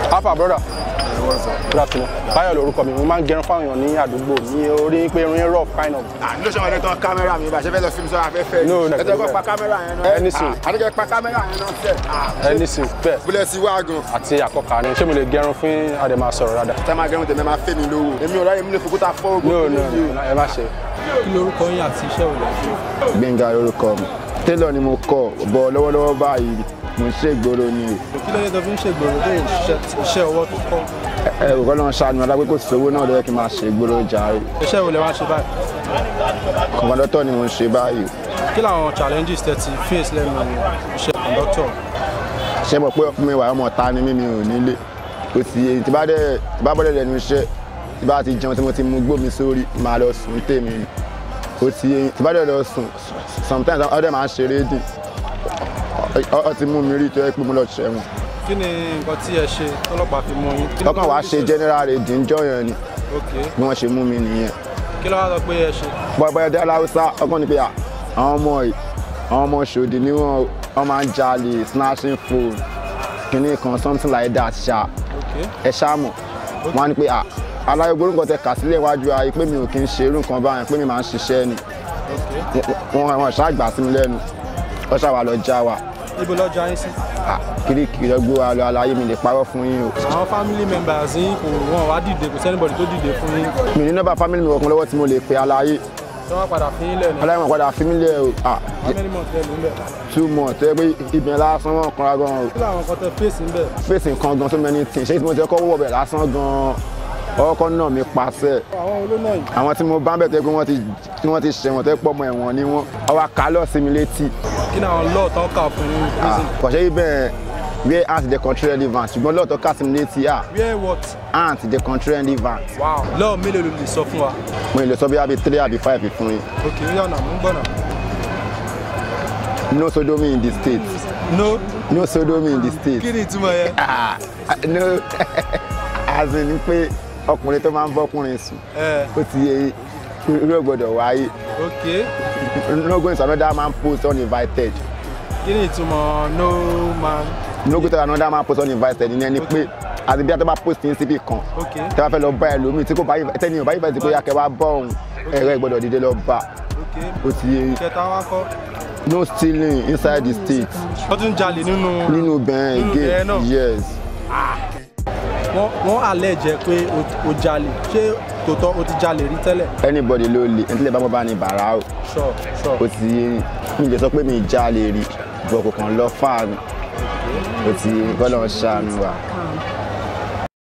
alpha brother good afternoon báyọ̀ lórúkọ mi mo máa ń gẹrun fáwọn èèyàn ní àdúgbò ní orí pé irun rough kind of. ló ṣe wọn ní tán kámẹ́rà mi bá ṣe fẹ́ lọ sí mi sọ́ra afẹ́fẹ́ No, no, ẹ tẹ́ kọ́ no. pa kámẹ́rà yẹn náà Ẹni sùn. àdékẹ́ pa kámẹ́rà yẹn náà sẹ́ ẹni sì bẹ́ẹ̀ bílẹ̀ sí wá gan àti àkọ́kà ni ṣé mo lè gẹrun fún àdèmà sọ̀rọ̀ dáadáa. tẹ́ máa gẹrun tèmi máa fẹ́ mi lówó èmi ò ráyè mi lè fòkúta fọ́ ogun no no no ẹ má ṣe. kí lorúkọ yín àti iṣẹ́ òun lè ṣe. Gbénga lórúkọ mi télọ̀ ni mo kọ́ bọ̀ lọ́wọ́lọ́wọ́ báyìí mo ń ṣe ìgboro ni o kí ló dé tó fi ń ṣègbòrò tó ń ṣiṣẹ́ iṣẹ́ ọwọ́ tó kọ́. ẹ ò kọ́ lọ́n ṣàánú alágbé kò sówó náà lọ́yẹ́ kí n máa ṣe ìgboro jàre iṣẹ́ wo lè wá ṣe báyìí. kọ̀mọ́dọ́tọ̀ ni mo ń ṣe báyìí o kí làwọn challenges tẹ́ ti face lẹ́nu iṣẹ́ conductor. ṣé mo pé ọkùnrin wà ọmọ ta ni mí mi ò nílé kò sí èyí tí bá dẹ̀ tí bá bọ́dẹ̀ lẹ́nu iṣẹ́ tí bá ti jẹun tí mo ti mú gbó mi sórí máa lọ sùn tèmi ni kò sí èyí tí bá dẹ̀ lọ sùn sometimes ọdẹ máa ń ṣeré dì ọ ọ ti mú mi rí tó yẹ pé mo lọ ṣẹ̀wọ̀n kí ni nǹkan tí ẹ ṣe tọ́lọ́pàá fi mú yín. Kí ló ọkàn wàá ṣe general redi ń jọyàn ni ok bí wọ́n ṣe mú mi nìyẹn kí ló wá sọ pé ẹ ṣe. bọ́ọ̀bọ́yọ̀ dé aláwùsá ọkàn ní pé à, àwọn ọmọ yìí àwọn ọmọ ṣòdì ni wọ́n wọ́n máa ń jalè snatching phone kìnnì kan something like that ṣá ok ẹ ṣá mọ̀ wọ́n á ní pé à aláyọ̀ gbórúkọ tẹ kà sílẹ̀ iwájú ayé pé mi ò kí ń ṣe irú nǹkan báyẹn pé mi máa ń ṣiṣẹ́ ni ok wọ́n wọ́n ṣáà gbà sí mi lẹ́nu wọ́n ṣáà wà lọ já wa ibo lọ́jà yín sí. à, kirikiri ọgbó wa lọ aláyé mi lè parọ́ fún yín o àwọn family members yín kò wọ́n wá dìde kò sẹ́nibọ̀dì tó dìde fún yín. mi ní nọ́mbà family mi ọkùnrin lọ́wọ́ tí mo lè pe aláyé tí wọ́n padà fi yín lẹ̀ ní. aláyé wọn padà fi mí lẹ̀ o à, how many months lẹ́nu ń bẹ̀. two months ẹ pé ibẹ̀ lásán wọn kanra gan o kí làwọn kan tẹ face ń bẹ̀. fèsì nǹkan gan so many things ṣé tí mo ti kọ́ wọ̀ bẹ̀ lásán gan ọkọ̀ náà mi pàṣẹ àwọn olóńgbò yìí. àwọn tí mo bá ń bẹ̀ tẹ́ pé wọ́n ti tí wọ́n ti ṣẹ̀wọ̀n tẹ́ pọ̀ mọ́ ẹ̀wọ̀n ni wọ́n ọwọ́ kálọ̀ sí mi létí kí ni àwọn law tán kà fún yín prison. kọ̀ṣẹ́ yìí bẹ́ẹ̀ where ant the country relevant ṣùgbọ́n lọ́ọ̀tọ́ ká sí mi létí à where what. ant the country relevant wow law mélòó ló lè sọ fún wa. mo lè sọ bí àbí three àbí five fún yín ok yọ̀nà mú gbọ́nà. no sodomy in the state no no sodomy in the state kí ni ìtumọ̀ yẹn. ah no as in pé ọkùnrin tó máa ń bọ́kùnrin sùn ẹ ó ti yẹ irú ẹ̀ gbọ́dọ̀ wáyé ok no go into another man post uninvited kí ni ìtumọ̀ no man. no go into another man post uninvited ìyẹn ni pé àti bí a tó bá post ní síbì kan ok tẹ́ bá fẹ́ lọ bá ẹlòmíì tí kò bá yìí tẹ́ni ò bá yìí fẹ́ ti pé yàkẹ́ wá bọ́ òun ẹ̀rọ ìgbọ́dọ̀ dìde lọ bá ok ó ti yẹ kẹta wá kọ́. no stealing inside the state wọ́n tún jalè nínú. nínú bẹ́ẹ̀ Nínú bẹ́ẹ̀ again náà. yes wọ́n wọ́n àlẹ́ jẹ́ pé o- o jalè ṣé tòótọ́ o ti jalè rí tẹ́lẹ̀. anybody ló lè ẹni tí lè bá bọ́ bá ní bàrà o sure sure. ó ti yẹ mi lè sọ pé mi já lè rí bọ̀ kò kàn lọ fáànù ó ti yẹ kọ́ lọ́ọ́ ṣàánú wa.